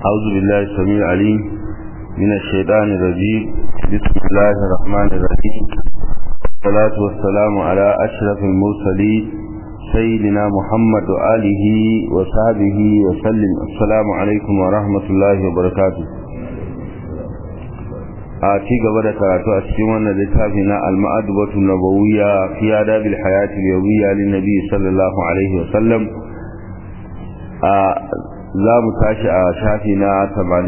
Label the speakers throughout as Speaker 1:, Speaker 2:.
Speaker 1: أعوذ بالله السميع العليم من الشيطان الرجيم بسم الله الرحمن الرحيم والصلاة والسلام على أشرف المرسلين سيدنا محمد وآله وصحبه وسلم السلام عليكم ورحمة الله وبركاته a ci gaba da karatu a cikin wannan littafi na al-ma'adubatu nabawiyya fi adabil hayati yawmiyya lin nabi sallallahu alaihi wa sallam a za mu tashi a shafi na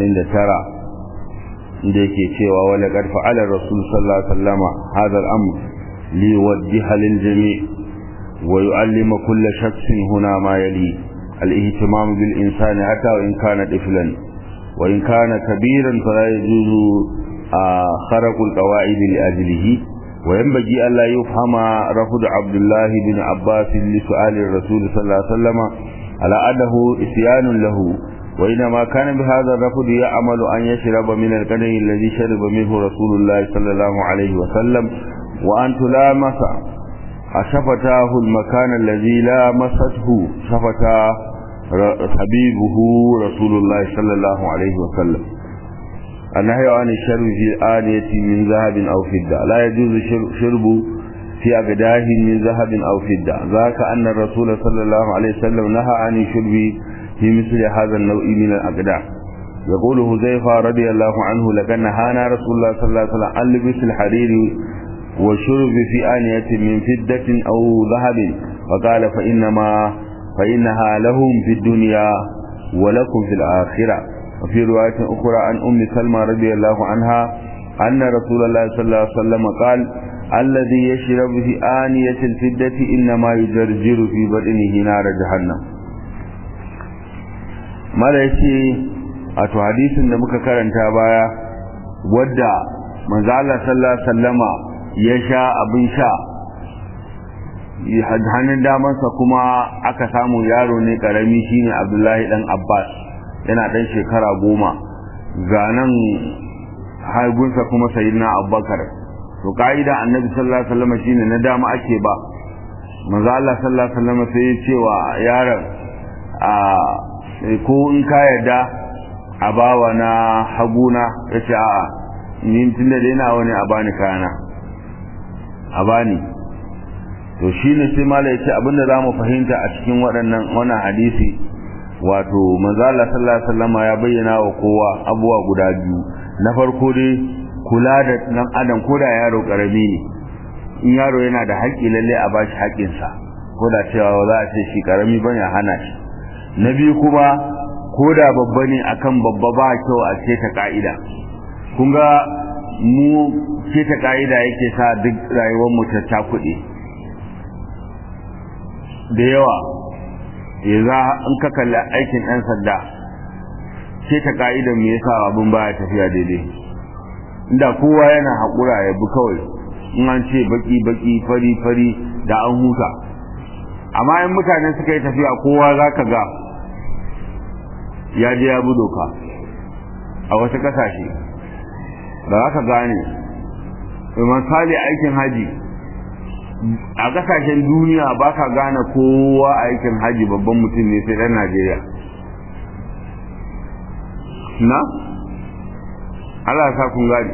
Speaker 1: 89 inda yake cewa wala qad fa'ala rasul sallallahu alaihi wa sallam hadha al-amr li yuwaddiha lil jami' wa yu'allima kull shakhsin huna ma yali al-ihtimam bil insani hatta wa in kana tiflan wa in kana kabiran fala yajuzu خرق القواعد لأجله وينبغي ألا يفهم رفض عبد الله بن عباس لسؤال الرسول صلى الله عليه وسلم على أنه إسيان له وإنما كان بهذا الرفض يعمل أن يشرب من القدر الذي شرب منه رسول الله صلى الله عليه وسلم وأن تلامس شفتاه المكان الذي لامسته شفتا حبيبه رسول الله صلى الله عليه وسلم النهي عن الشرب في آنية من ذهب أو فضة لا يجوز شرب في أقداه من ذهب أو فضة ذاك أن الرسول صلى الله عليه وسلم نهى عن الشرب في مثل هذا النوع من الأقداه يقول هزيفة رضي الله عنه لكن نهانا رسول الله صلى الله عليه وسلم عن لبس الحرير والشرب في آنية من فضة أو ذهب وقال فإنما فإنها لهم في الدنيا ولكم في الآخرة وفي رواية أخرى عن أم سلمى رضي الله عنها أن رسول الله صلى الله عليه وسلم قال الذي يشرب في آنية الفدة إنما يجرجر في بدنه نار جهنم mara yace a to hadisin da muka karanta baya wadda manzo Allah sallallahu alaihi wasallama ya sha abin sha hannun damansa kuma aka samu yaro ne karami shine Abdullahi dan Abbas yana ɗan shekara goma ga nan haigunsa kuma sayidina abubakar to ka'ida annabi sallallahu alaihi wasallam shine na dama ake ba manzo Allah sallallahu alaihi wasallam sai ya ce wa yaron a ko in ka yarda a bawa na haguna ya ce a'a ni tunda dai na wani a bani kayana a bani to shine sai mala ya ce abinda za mu fahimta a cikin waɗannan wannan hadisi wato manzala sallallahu alaihi wasallam ya bayyana wa kowa abuwa guda biyu na farko dai kula da dan adam ko da yaro karami ne in yaro yana da haƙƙi lalle a bashi haƙƙin sa ko da cewa za a ce shi karami bane a hana shi na biyu kuma ko da babba ne akan babba ba kyau a ce ta ka'ida kun ga mu ce ta ka'ida yake sa duk rayuwar mu ta takuɗe da yawa ya za in ka kalli aikin ɗan sanda ce ta ka'idar me yasa abin baya tafiya daidai inda kowa yana haƙura ya bi kawai in an ce baki baki fari fari da an huta amma in mutane suka yi tafiya kowa za ka ga ya je ya bi doka a wasu ƙasashe da za ka gane misali aikin haji a kasashen duniya ba ka gane kowa aikin haji babban mutum ne sai ɗan najeriya na? Allah sa kun gani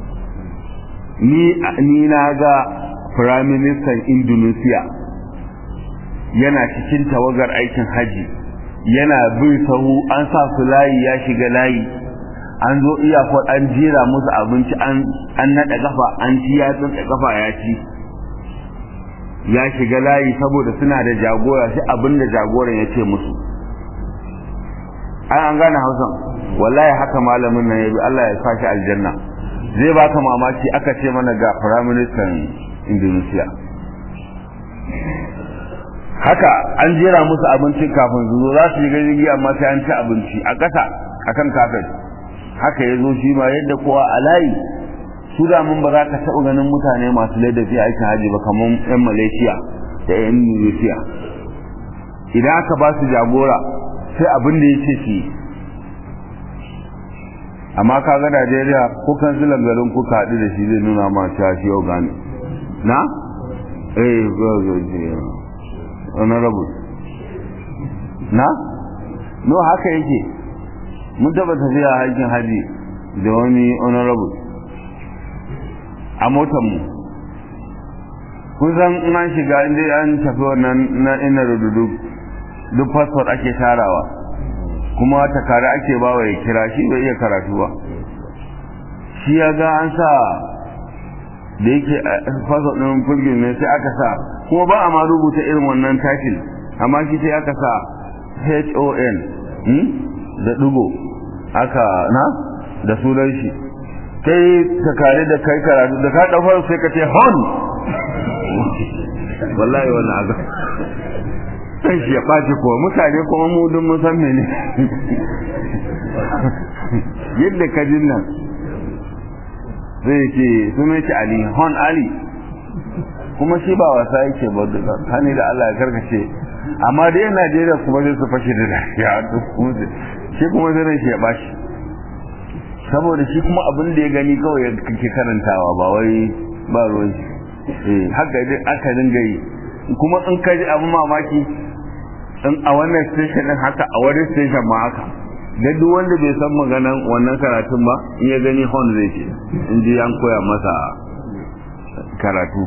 Speaker 1: ni na ga firaministan indonesia yana cikin tawagar aikin haji yana bin sahu an sa su layi ya shiga layi an zo iyakar an jera musu abinci an naɗa kafa an ci ya tsinta kafa ya ci ya shiga layi saboda suna da jagora sai abin da jagoran ya ce musu ai an gane hausan wallahi haka malamin nan ya bi Allah ya sa shi aljanna zai baka mamaki aka ce mana ga prime minister Indonesia haka an jera musu abinci kafin su zo za su yi jirgi amma sai an ci abinci a ƙasa akan kafin haka ya zo shi ma yadda kowa a layi su da mun ba za ka taɓa ganin mutane masu ladabi a aikin haji ba kamar 'yan malaysia da 'yan indonesia idan aka ba su jagora sai abin da ya ce su amma ka ga najeriya ko kansilan garin kuka haɗu da shi zai nuna ma cewa shi yau gane na? eh wani rabu na? no haka yake mun taba tafiya aikin haji da wani honorable a motar mu kun san in an shiga inda an tafi wannan na ina rududu duk passport ake tarawa kuma takare ake bawa ya kira shi bai iya karatu ba shi ya ga an sa da yake passport ɗin fulgin ne sai aka sa kuma ba a ma rubuta irin wannan title amma shi sai aka sa HON da dugo aka na da sunan shi kai takare da kai karatu da ka ɗaufar sai ka ce hon wallahi wannan aga sai shi ya ɓaci kuwa mutane kuma mu dun mun san mene yadda ka jin nan zai ce sun ce ali hon ali kuma shi ba wasa yake ba da hani da Allah ya karkace amma dai yan Najeriya kuma zai su fashe da dariya shi kuma zai shi ya bashi saboda shi kuma abin da ya gani kawai ya kake karantawa ba wai ba ruwan shi haka dai aka dinga yi kuma in ka ji abin mamaki in a wannan station din haka a wani station ma haka da duk wanda bai san maganan wannan karatun ba in ya gani hon zai ce in ji an koya masa karatu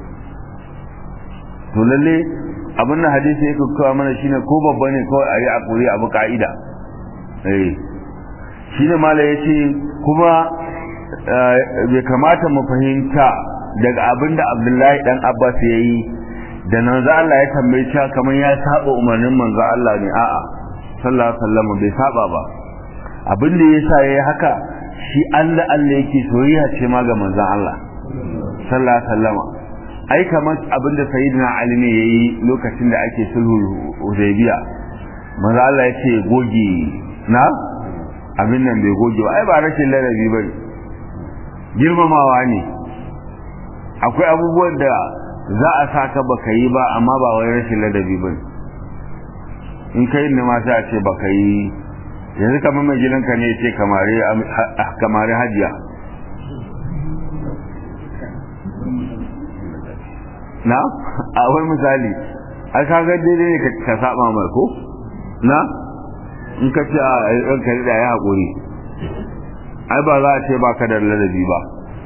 Speaker 1: to lalle abin da hadisi yake kawo mana shine ko babba ne kawai a yi a kuri abu ka'ida eh shine mala yace kuma bai kamata mu fahimta daga abin da Abdullahi dan Abbas yayi da nan za Allah ya tambaye cewa kamar ya saba umarnin manzo Allah ne a'a sallallahu alaihi wasallam bai saba ba abin da yasa yayi haka shi Allah Allah yake soyayya ce ma ga manzon Allah sallallahu alaihi wasallam ai kamar abin da sayyidina Ali ne yayi lokacin da ake sulhu Hudaybiya manzo Allah ya ce goge na abin nan bai goge ba ai ba rashin ladabi bane girmamawa ne akwai abubuwan da za a saka baka yi ba amma ba wai rashin ladabi bane in kai ne ma sai a ce baka yi yanzu kamar mai gidanka ne ce kamare kamare hajiya na a wai misali ai ka ga daidai ne ka saba mai ko na in ka ce a ranka da ya haƙuri ai ba za a ce ba ka da ladabi ba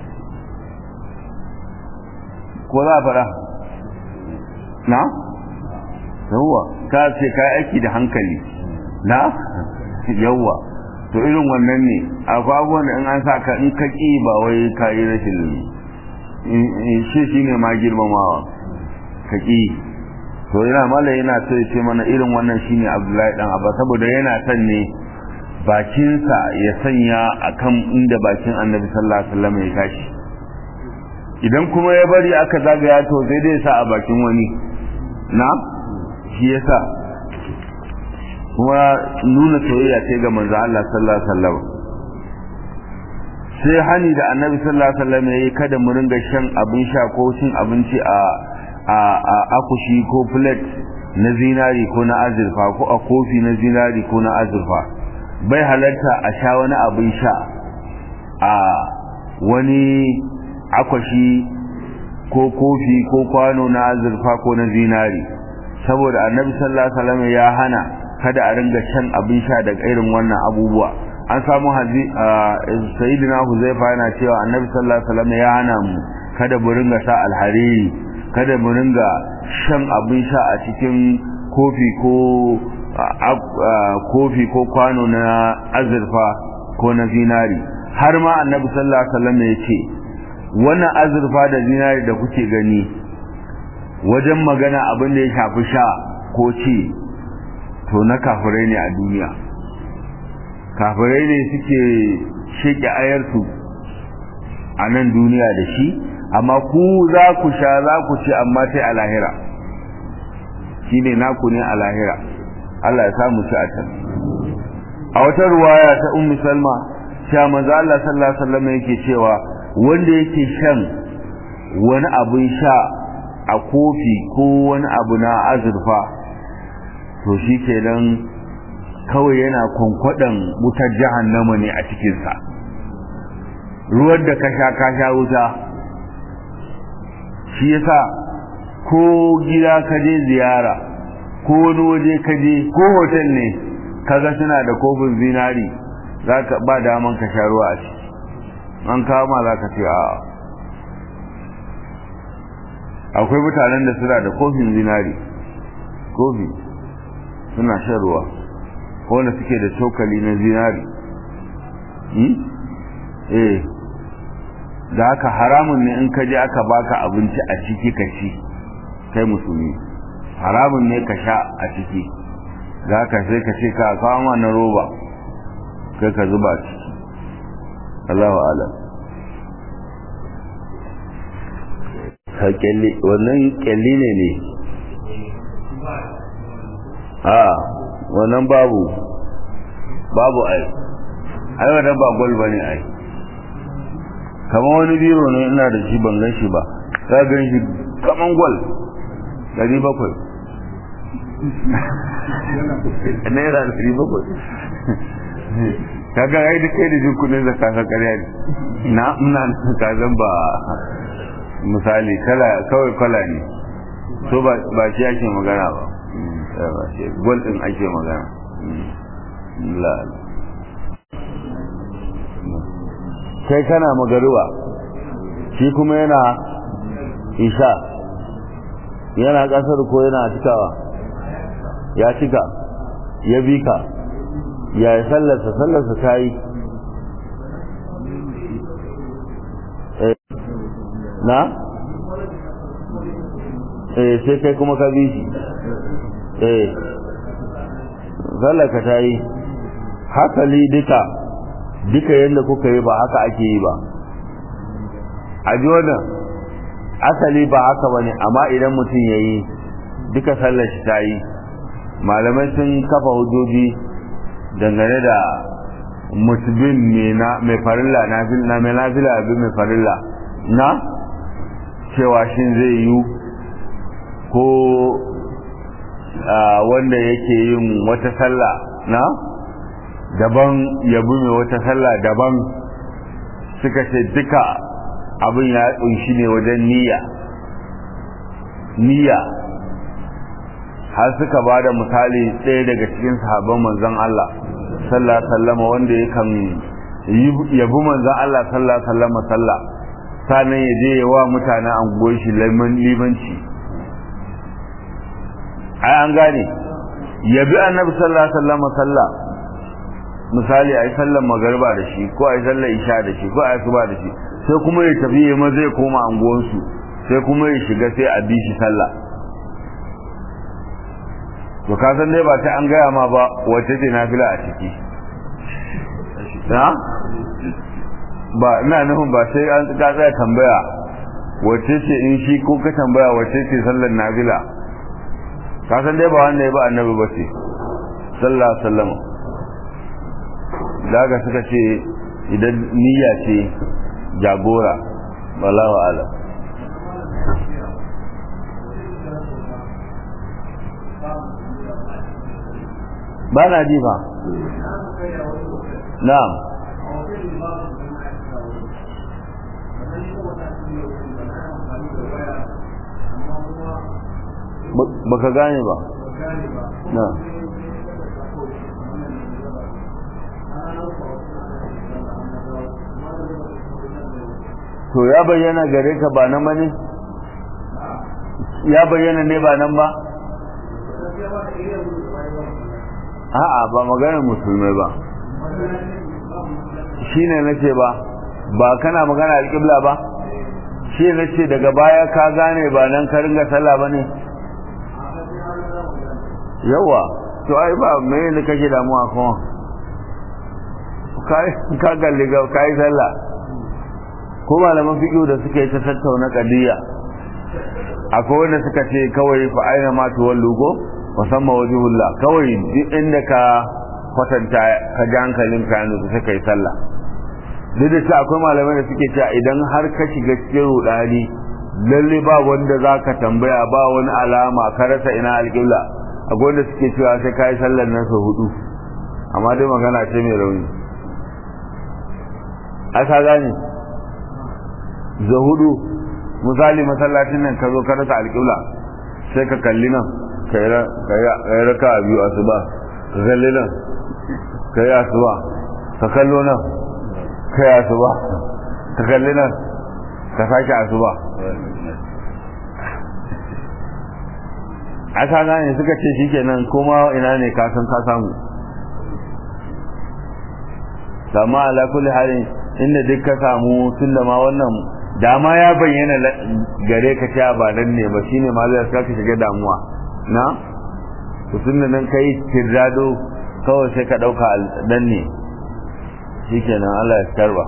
Speaker 1: ko za a fara na yawwa ka ce ka aiki da hankali na yawwa to irin wannan ne akwai abubuwan da in an sa ka in ka ƙi ba wai ka yi rashin shi shi ne ma girmamawa ka ƙi to yana mala yana so ya ce mana irin wannan shi ne abdullahi dan abba saboda yana son ne bakinsa ya sanya akan inda bakin annabi sallallahu alaihi wasallam ya tashi idan kuma ya bari aka zagaya to sai dai sa a bakin wani na shi yasa kuma nuna soyayya ce ga manzo Allah sallallahu alaihi wasallam sai hani da annabi sallallahu alaihi wasallam yayi kada mu ringa shan abin sha ko cin abinci a a a akushi ko plate na zinari ko na azurfa ko a kofi na zinari ko na azurfa bai halarta a sha wani abin sha a wani akwashi ko kofi ko kwano na azurfa ko na zinari saboda annabi sallallahu alaihi wasallam ya hana kada a ringa shan abin sha daga irin wannan abubuwa an samu hazi sayyidina huzaifa yana cewa annabi sallallahu alaihi wasallam ya hana mu kada mu ringa sa alhariri kada mu ringa shan abin sha a cikin kofi ko kofi ko kwano na azurfa ko na zinari har ma annabi sallallahu alaihi wasallam ya ce wannan azurfa da zinari da kuke gani wajen magana abin da ya shafi sha ko ci to na kafirai ne a duniya kafirai ne suke sheke ayarsu a nan duniya da shi amma ku za ku sha za ku ci amma sai a lahira shi ne naku ne a lahira Allah ya samu ci a can a wata ruwaya ta ummi salma sha manzo Allah sallallahu alaihi wasallam yake cewa wanda yake shan wani abin sha a kofi ko wani abu na azurfa to shi kenan kawai yana kwankwaɗan wutar jahannama ne a cikinsa ruwan da ka sha ka sha wuta shi yasa ko gida ka je ziyara ko wani waje ka je ko hotel ne kaga suna da kofin zinari zaka ba daman ka sha ruwa a ciki an kawo ma zaka ce a akwai mutanen da suna da kofin zinari kofi suna shan ruwa wanda suke da cokali na zinari eh da haka haramun ne in ka je aka baka abinci a ciki ka ci kai musulmi haramun ne ka sha a ciki da haka sai ka ce ka kawo na roba kai ka zuba a ciki Allahu alam wannan kyalli ne ne a wannan babu babu ai ai wannan ba gol bane ai kamar wani biro ne ina da shi ban gan shi ba ka gan shi kaman gol dari bakwai naira dari bakwai kaga ai da kai da jin kudin zakka ka karya ne na ina ka zan ba misali kala kawai kala ne so ba ba shi ake magana ba gol din ake magana la kai kana magaruwa shi kuma yana isha yana kasar ko yana cikawa ya cika ya bi ka ya yi sallarsa sallarsa ta yi na? eh sai kai kuma ka bi shi eh sallarka ta yi hasali duka duka yadda kuka yi ba haka ake yi ba a ji wannan asali ba haka ba ne amma idan mutum ya yi duka sallar shi ta yi malamai sun kafa hujjoji dangane da musulmin mai farilla na mai nafila abin mai farilla na cewa shin zai yi ko wanda yake yin wata sallah na daban yabi mai wata sallah daban suka ce duka abin ya kunshi ne wajen niyya niyya har suka ba da misali ɗaya daga cikin sahabban manzon Allah sallallahu alaihi wasallam wanda yakan yabi manzon Allah sallallahu alaihi wasallam sallah sanan ya je wa mutanen anguwar shi limanci ai an gane yabi annabi sallallahu alaihi wasallam sallah misali ai sallar magariba da shi ko ai sallar isha da shi ko ai suba da shi sai kuma ya tafi ya ma zai koma anguwar su sai kuma ya shiga sai a bi shi sallah to ka san dai ba ta an gaya ma ba wace ce nafila a ciki na ba ina nufin ba sai an ka tsaya tambaya wace ce in shi ko ka tambaya wace ce sallar nafila ka san dai ba wanda ya ba annabi ba ce sallallahu alaihi wasallam daga suka ce idan niyya ce jagora wallahu alam ba na ji ba na'am baka gane ba na to ya bayyana gare ka ba nan ba ne ya bayyana ne ba nan ba a'a ba maganar musulmai ba shine nace ba ba kana magana alƙibla ba shi nace daga baya ka gane ba nan ka ringa sallah bane yawa to ai ba me ne kake damuwa kuma kai ka galli ga kai sallah ko malaman fiqh da suka yi ta tattauna qadiya akwai wanda suka ce kawai fa aina ma tuwallu go musamman wajihullah kawai duk inda ka kwatanta ka ji hankalin ka yanzu sai kai sallah duk da cewa akwai malamai da suke cewa idan har ka shiga cikin rudani lalle ba wanda za ka tambaya ba wani alama ka rasa ina alƙibla akwai wanda suke cewa sai ka yi sallar nan sau hudu amma dai magana ce mai rauni a ka gane za hudu misali masallacin nan ka zo ka rasa alƙibla sai ka kalli nan ka yi raka a biyu asuba ka kalli nan ka yi asuba ka kallo nan kai asuba ka kalli nan ka sake asuba aka gane suka ce shikenan kuma ina ne ka san ka samu sama ala kulli halin inda duk ka samu tunda ma wannan dama ya bayyana gare ka cewa ba nan ne ba shine ma zai saka shiga damuwa na to tunda nan kai tirado kawai sai ka dauka dan ne shikenan Allah ya karba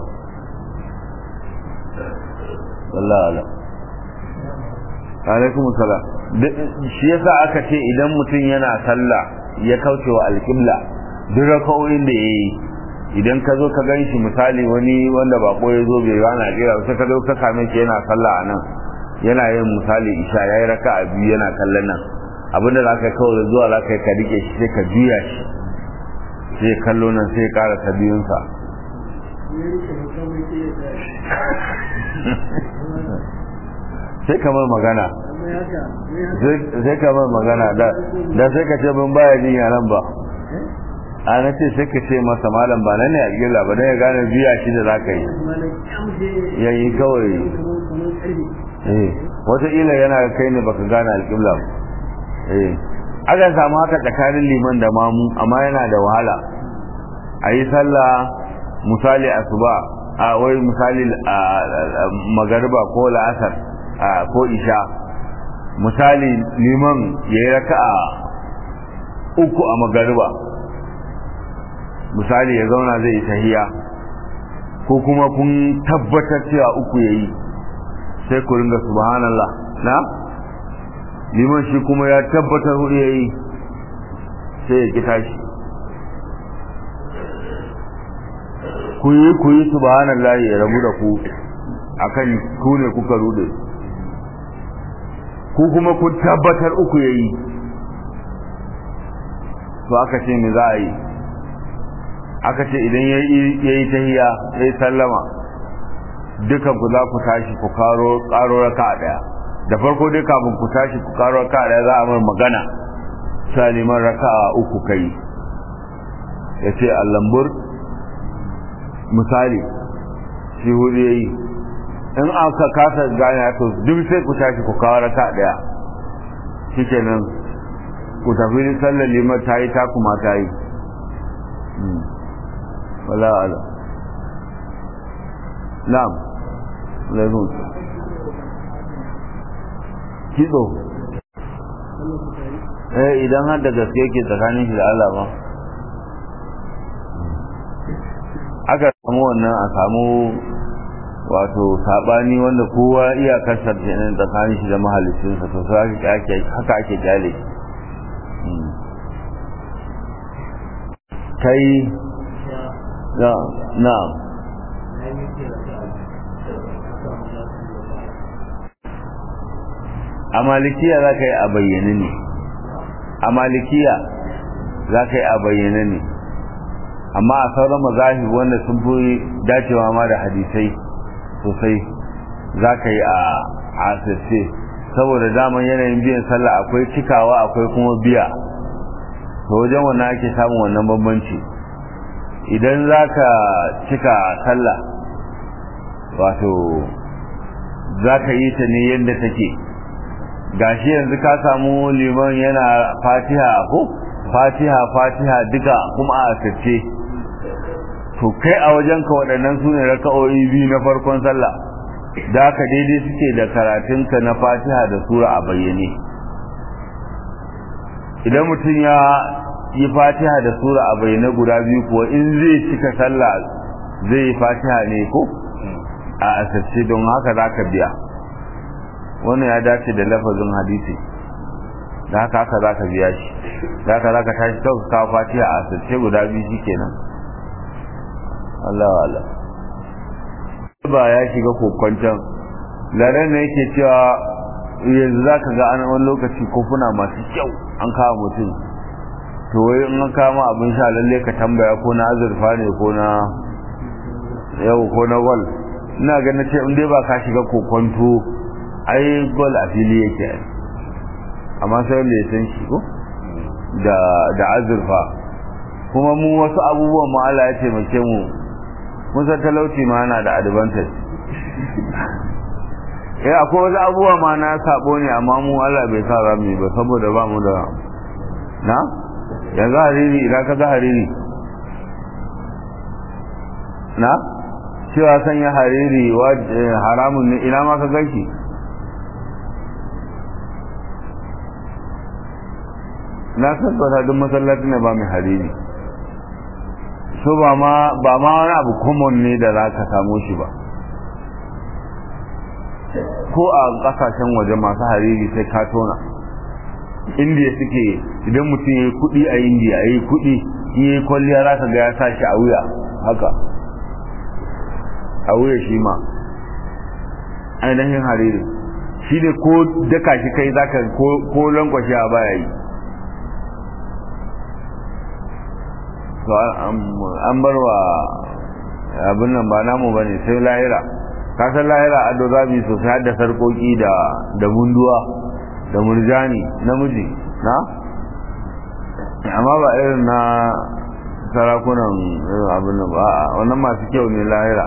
Speaker 1: wallahi ala alaikum salam shi yasa aka ce idan mutum yana sallah ya kauce wa alqibla duk raka'o'in da yayi idan ka zo ka gan shi misali wani wanda bako ya zo bai gana jira sai ka zo ka same shi yana sallah a nan yana yin misali isha yayi raka a biyu yana kallon nan abinda za ka kawo zuwa za ka yi ka rike shi sai ka juya shi sai kallo nan sai ya kara ta biyunsa sai kamar magana sai kamar magana da sai ka ce mun baya jin yaran ba ana ce sai ka ce masa malam ba nan ne a gila ba don ya gane biya shi da za ka yi yayi kawai eh wataƙila yana kai ne baka gane alƙibla ba eh aka samu haka tsakanin liman da mamu amma yana da wahala a yi sallah misali asuba a wai misali magariba ko la'asar ko isha misali liman ya yi raka'a uku a magariba misali ya zauna zai yi tahiya ko kuma kun tabbatar cewa uku yayi sai ku ringa subhanallah na liman shi kuma ya tabbatar hudu yayi sai ya ki tashi ku yi ku yi subhanallah ya rabu da ku akan ku ne kuka rude ku kuma kun tabbatar uku yayi to aka ce me za a yi aka ce idan ya yi tahiya ya yi sallama dukan ku za ku tashi ku karo karo raka daya da farko dai kafin ku tashi ku karo raka daya za a mai magana sai liman raka uku kai ya ce allambur misali shi hudu ya yi in aka kasa gane to duk sai ku tashi ku kawo raka daya shikenan ku tafi sallar liman ta yi ta kuma ta yi wala ala na'am laifin kido eh idan har da gaske yake tsakanin shi da Allah ba aka samu wannan a samu wato sabani wanda kowa iyakar sarjinin tsakanin shi da mahalicinsa to sai haka ake kyale kai na'am a malikiya za ka yi a bayyane ne a malikiya za ka yi a bayyane ne amma a sauran mazahi wanda sun fi dacewa ma da hadisai sosai za ka yi a asirce saboda daman yanayin biyan sallah akwai cikawa akwai kuma biya to wajen wannan ake samun wannan bambanci idan za ka cika sallah wato za ka yi ta ne yadda take gashi yanzu ka samu liman yana fatiha ko fatiha fatiha duka kuma a asirce to kai a wajenka waɗannan su ne raka'o'i biyu na farkon sallah da haka daidai suke da karatunka na fatiha da sura a bayyane idan mutum ya yi fatiha da sura a bayyane guda biyu kuwa in zai cika sallah zai yi fatiha ne ko a asirce don haka za ka biya wannan ya dace da lafazin hadisi da haka haka za ka biya shi da haka za ka tashi kawai kawo fatiha a asirce guda biyu shi kenan Allah Allah ba ya shiga kokwancan laren ne yake cewa yanzu za ka ga an wani lokaci kofuna masu kyau an kawo mutum to wai in an kama abin sha lalle ka tambaya ko na azurfa ne ko na yau ko na gol ina ganin ce in dai ba ka shiga kokwanto ai gol a fili yake amma sai wanda ya san shi ko da da azurfa kuma mu wasu abubuwan mu Allah ya taimake mu mun san talauci ma yana da advantage eh akwai wasu abubuwa ma na sabo ne amma mu Allah bai sa za mu yi ba saboda ba mu da na yanzu hariri idan ka ga hariri na cewa sanya hariri haramun ne ina ma ka ganshi na tabbata duk masallaci ne ba mai hariri so ba ma ba ma wani abu common ne da za ka samu shi ba ko a kasashen waje masu hariri sai ka tona indiya suke idan mutum ya yi kudi a indiya ya yi kudi ya yi kwalliya za ka ga ya sa shi a wuya haka a wuya shi ma ainihin hariri shi ne ko daka shi kai za ka ko lankwashe a baya yi an bar wa abin nan ba namu ba ne sai lahira kasar lahira ado zabi sosai har da sarkoki da da munduwa da murjani namiji na amma ba irin na sarakunan abin nan ba wannan masu kyau ne lahira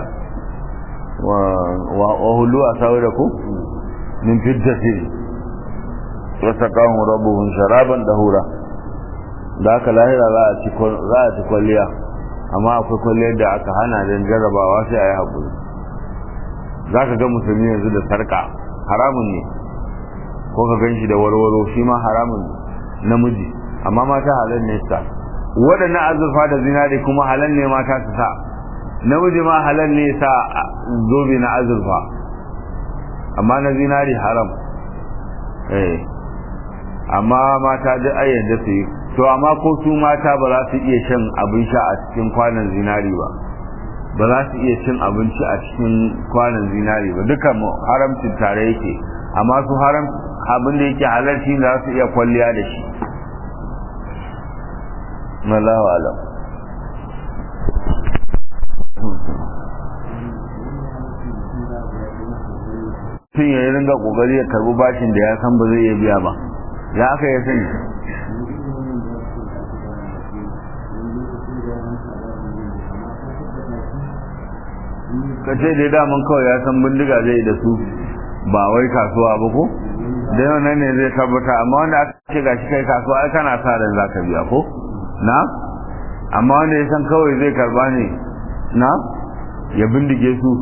Speaker 1: wa hulu a sauri da ku min fiddati wasa kawon rabuhun sharaban da hura da aka lahira za a ci kwalliya amma akwai kwalliyar da aka hana don jarrabawa sai a yi haƙuri za ka ga musulmi yanzu da sarka haramun ne ko ka gan shi da warwaro shi ma haramun namiji amma mata halal ne sa waɗannan azurfa da zinari kuma halal ne mata su sa namiji ma halal ne sa zobe na azurfa amma na zinari haram eh amma mata duk ayyanda su yi to amma ko su mata ba za su iya shan abin sha a cikin kwanan zinari ba ba za su iya cin abinci a cikin kwanan zinari ba duka haramcin tare yake amma su haram abin da yake halarci za su iya kwalliya da shi Allahu alam tun ya ringa kokari ya karbi bashin da ya san ba zai iya biya ba ya aka ya sani ka ce dai daman kawai ya san bindiga zai da su ba wai kasuwa ba ko da yau nan ne zai tabbata amma wanda aka ce ga shi kai kasuwa ai kana sa ran za ka biya ko na amma wanda ya san kawai zai karba ne na ya bindige su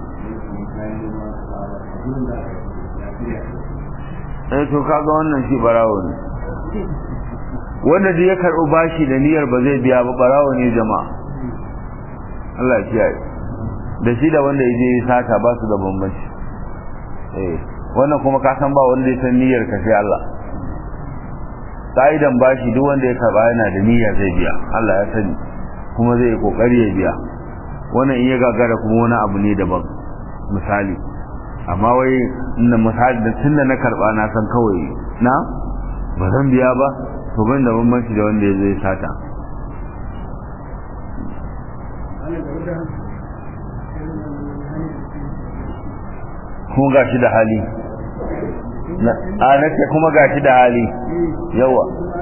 Speaker 1: eh to kaga wannan shi barawo ne wanda duk ya karɓi bashi da niyyar ba zai biya ba barawo ne jama'a Allah ya kiyaye da shi da wanda ya je sata ba su da bambanci eh wannan kuma ka san ba wanda ya san niyyar ka sai Allah ka'idan bashi duk wanda ya karba yana da niyya zai biya Allah ya sani kuma zai yi kokari ya biya wannan in ya gagara kuma wani abu ne daban misali amma wai inda misali da tunda na karba na san kawai na ba zan biya ba to ban da bambanci da wanda ya zai sata kuma ga shi da hali a na ce kuma ga shi da hali yawa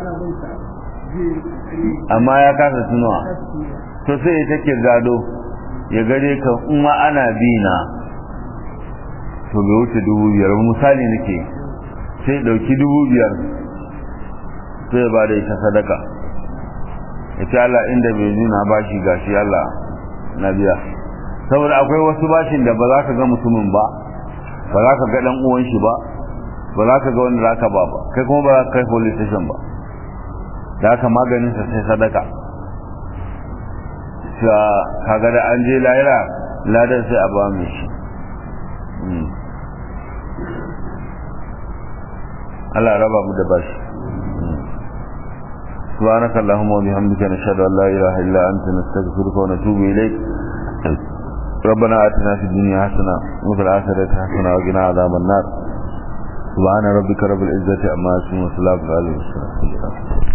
Speaker 1: amma ya kasa tunawa to sai ya take gado ya gare ka in ma ana bi na to bai wuce dubu biyar misali nake sai dauki dubu biyar sai ba da ita sadaka ya ce Allah inda bai nuna bashi gashi Allah na biya saboda akwai wasu bashin da ba za ka ga mutumin ba ba za ka ga dan uwan shi ba ba za ka ga wanda za ka ba ba kai kuma ba za ka kai police station ba da haka maganin sa sai sadaka sa kaga da an je lahira ladan sai a ba mu shi Allah raba mu da bashi سبحانك اللهم وبحمدك نشهد ان لا اله الا انت نستغفرك ونتوب اليك ربنا آتنا في الدنيا حسنة وفي الآخرة حسنة وقنا عذاب النار سبحان ربك رب العزة عما يصفون وسلام على المرسلين